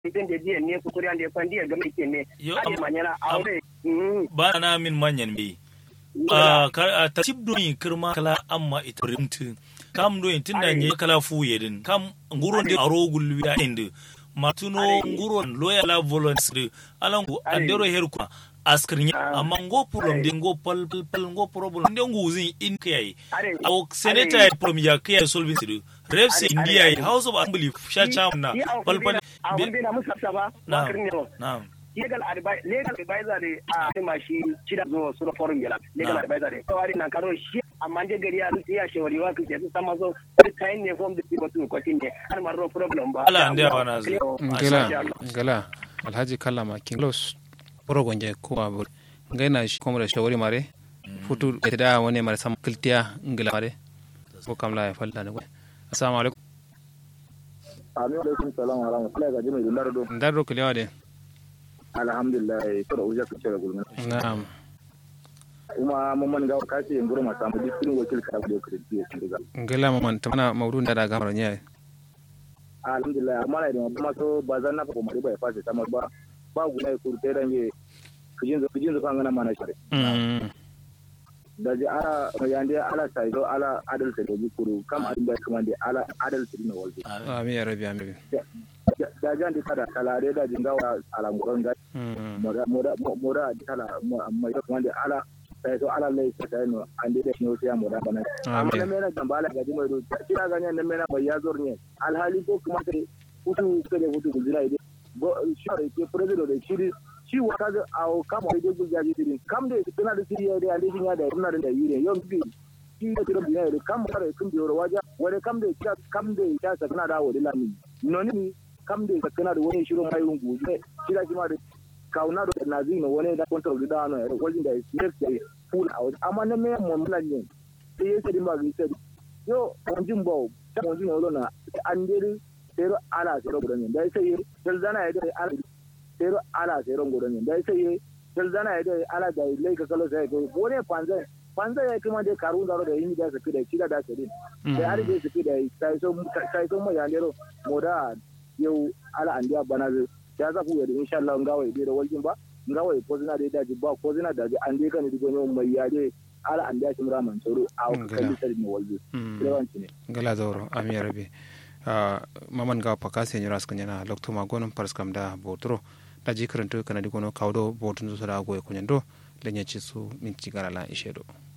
itin da jiya ne kukuri an da fan dia ga mai ne Yo, ade am- manyana am- aure mm ba na min manyan me a ta cib do yin kirma kala amma ita rimtu kam do yin tinda nye kala fu yedin kam nguro de aro gulwi da inde matuno nguro loya la volunteer alan ku andero her ku askrinya amma ngo problem de ngo pal pal pal ngo problem de ngo uzin in kai Are- awo senator are- ya problem ya kai solving sidu reps Are- india are- house of assembly sha cham na pal pal a wanda na musa ba na bakar ne na legal advice legal advisor ne a ma shi cida zo su da forum yala legal Ah. advisor ne kawai nan karo shi amma je gari ya rufe ya shawari wa kike su sama so kayan ne form da people to kwatin ne har marro problem ba Ala, ndia wana zo. ngela ngela alhaji kallama kinglos porogonje ko abur ngaina shi kuma da shawari mare futu da wani mare sam kiltiya ngela mare ko kamla ya falda ne assalamu alaikum Amin alaikum salam wa rahmatullahi ga jimai dundar do. ndaro kilewa de Alhamdulillah to da uja kace ga gulmin. na'am Kuma mun man ga kace yin gurma samu dukkan wakil ka da kirki ya shiga. ngela maman tamana mawdun da daga mara nyaay Alhamdulillah amma na da kuma so ba zan na ko mari ba ya fasa ta ba. Ba guna ku te dan ye kujin zo kujin zo kan gana mana shari. mm Da ji ala yande ala sai do ala adal sai do kuru kam adin ba kuma da ala adal sai na walde. amin ya rabbi amin Da jan di kada kalare da jingawa ala nguron ga mm moda moda moda di kala mai da kuma da ala sai to ala lai sai no ande da no sai moda bana amma na amin mena gambala ga jimai do kira ganya na mena mai yazor ne alhali ko kuma sai hutu sai hutu gudina ide go shore ke president da shiri shi wata ga awo kama da gugu ya ji dirin kam da tana da shiri da ande shin ya da ina da yire yau bi shi da tira biya da kam kare kun biyo waja wani kam da ya kam da ya sa kana da wani lami noni kam da kana da wani shiro mai rungu shi da shi ma da kauna da nazi no wani da control da no wajen da next day full out amma na me mo mlan ne sai ya sai ba gi sai yo onjin bo ta onjin no na an deri sero ala sero gudan da sai dal zana ya dai ala sero ala sero gudan da sai dal zana ya dai ala da lai ka kalo sai ko wani panza panza ya kuma dai karun da da yin da su da kida da sai sai har dai su da sai so sai so mo ya lero moda yau ala andiya bana ya za ku yadda insha Allah ngawa ide da waljin ba ngawa ko zina da daji ba ko zina da an dai kan digo ne mai yade ala an da shi muraman tsoro a kan sai ne waljin lewanci ne ngela zoro amin ya rabbi maman ga pakase nyira skanyana lokto magonon parskam da botro da jikaranto kana digono kawdo botun zo da goye kunyando lenye chisu min cigarala ishedo